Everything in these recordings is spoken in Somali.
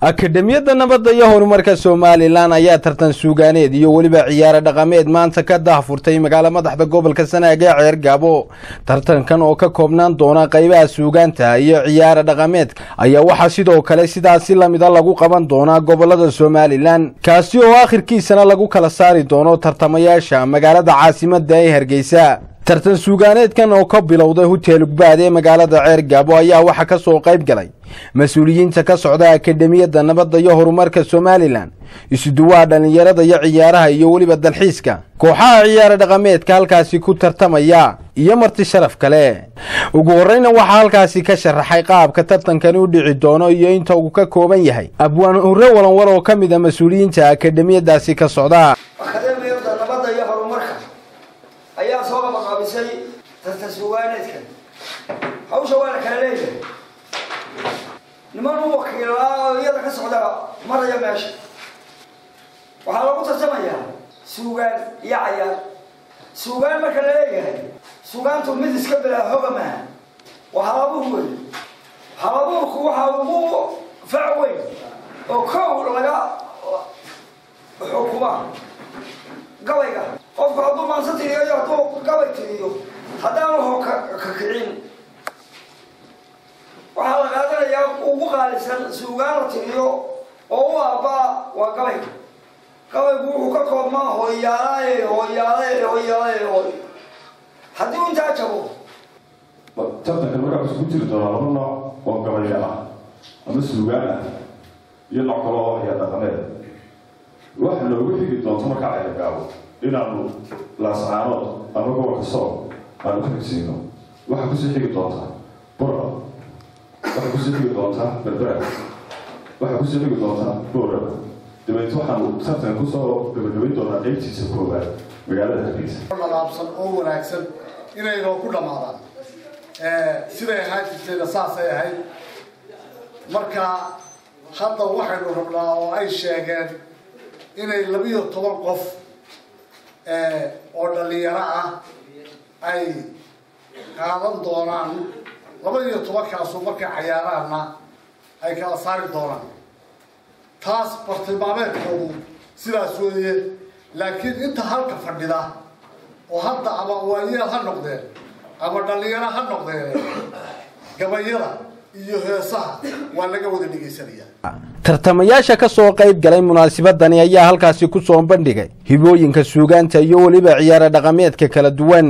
akademiyadda nabadda iyo horumarka somalilan ayaa tartan suugaaneed iyo weliba ciyaaro dhaqameed maanta ka daahfurtay magaalo madaxda gobolka sanaag ee ceer gaabo tartankan oo ka koobnaan doona qaybaha suugaanta iyo ciyaaro dhaqameedka ayaa waxaa sidoo kale sidaasi lamida lagu qaban doonaa gobolada somalilan kaasi oo akhirkiisana lagu kala saari doono tartamayaasha magaalada caasimada ee hargeysa tartan suugaaneedkan oo ka bilowday hotel ugbaad ee magaalada ceer gaabo ayaa waxaa ka soo qayb galay mas-uuliyiinta ka socda akademiyadda nabadda iyo horumarka somalilan isuduwaha dhallinyarada iyo ciyaaraha iyo weliba dalxiiska kooxaha ciyaaro dhaqameedka halkaasi ku tartamaya iyo marti sharaf kale ugu horreyna waxaa halkaasi ka sharaxay qaabka tartankani u dhici doono iyo inta uu ka kooban yahay abwaan hurre walanwar oo ka mid a mas-uuliyiinta akademiyadaasi ka socda akademiyadda nabadda iyo horumarka ayaa soo qabaqaabisay tartan suugaaneedkan hawsha waa la kala leeyahay niman u wakiilaa oo iyada ka socda maraya meesha waxaa lagu tartamayaa suugaan iyo cayaar suugaan marka la leeyahay suugaantu mid iska bilaa hoga maaha waa halabuur wey halabuurku waxaa ugu fac weyn oo kow laga xukumaa gabayga qofku hadduu maansa tiriyo iyo hadduu gabay tiriyo haddaanu ho ka kicin waxaa la qaadanayaa ugu qaalisan suugaan la tiriyo oo u aabaa waa gabayga gabaygu wuxuu ka koobmaa hooyaalae hooyaalae hooyaalae hooy haddii u intaa jabo tartankan markaa wuxuu ku jiri doonaa laba nooc oo gabayga ah ama suugaan ah iyo nooc kale oo ayaa dhaqameed waxa noogu xigi doonto markaa ceergaabo inaanu laascaanood ama gobolka sool aanu ka xigsiino waxaa kusii xigi doontaa burqa waxaa kusii xigi doontaa berbera waxaa kusii xigi doontaa booraba dabeet waxaanu tartan kusoo gabagabayn doonaa qeybtiisa koowaad magaalada hargeysa dhalaabsan oo wanaagsan inay noo ku dhammaadaan siday ahaan jirtayna saasay ahayd marka hadda waxaynu rabnaa oo ay sheegeen inay labiyo toban qof oo dhalinyaro ah ay qaadan doonaan laba iyo tobankaasu markay cayaaraanna ay kala saari doonaan taas bartilmaameedkoodu sidaas weeye laakiin inta halka fadhida oo hadda ama waayeel ha noqdeen ama dhalinyaro ha noqdeen gabayada iyo heesaha waa laga wada dhegaysanayaa tartamayaasha ka soo qayb galay munaasabadani ayaa halkaasi ku soo bandhigay hibooyinka suugaanta iyo weliba ciyaaro dhaqameedka kala duwan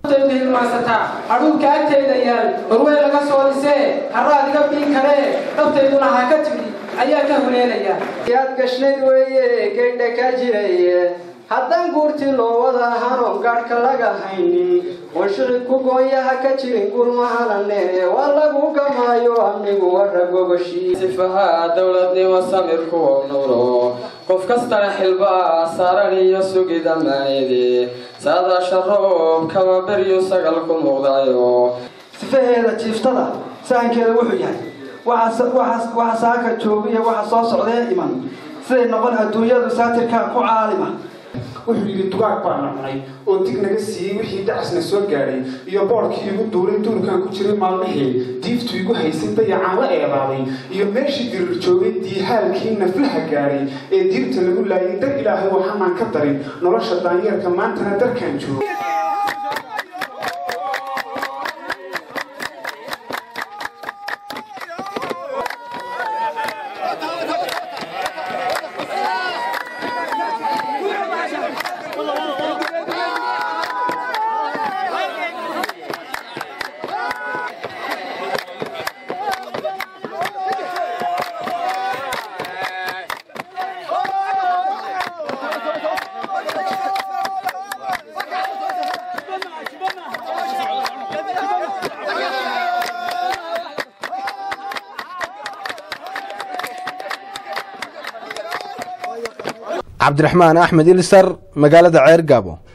adhuunka agtayda yaal horwey laga soo dhisee haraad iga biin karee dhabtayduna ha ka tidhi ayaa ka huleelaya yaad gashnayd weeye geydha ka jiraye haddaan guurtii loo wada hanoon gaadhka laga haynin oon shiqib ku goonyaha ka jirin gurmahanane waa lagu gamaayo amigu wara gogoshii sifaha dowladnimo samirku nuro qof kastana xilbaa saaran iyo sugid ammaanidi saadaasha roob kaba beryu sagal ku muuqdayo sifaheeda jiiftada sahankeeda wuxuu yahay waxa saaka jooga iyo waxa soo socdee iman siday noqon adduunyadu saatirkaa ku caalima wuxuu yidhi dugaag baana cunay oo dig naga siiyey wixii dacasna soo gaadhay iyo boodhkii igu duulay duurkaan ku jiray maalmihii diiftu igu haysay dayacaan la eedaaday iyo meeshii dirir joogay diihaalkii naflaha gaadhay ee diirta lagu laayay dar ilaahay waxaanaan ka darin nolosha daanyeerka maantana darkaan joogo cabdiraxmaan axmed ilsar magaalada ceer gaabo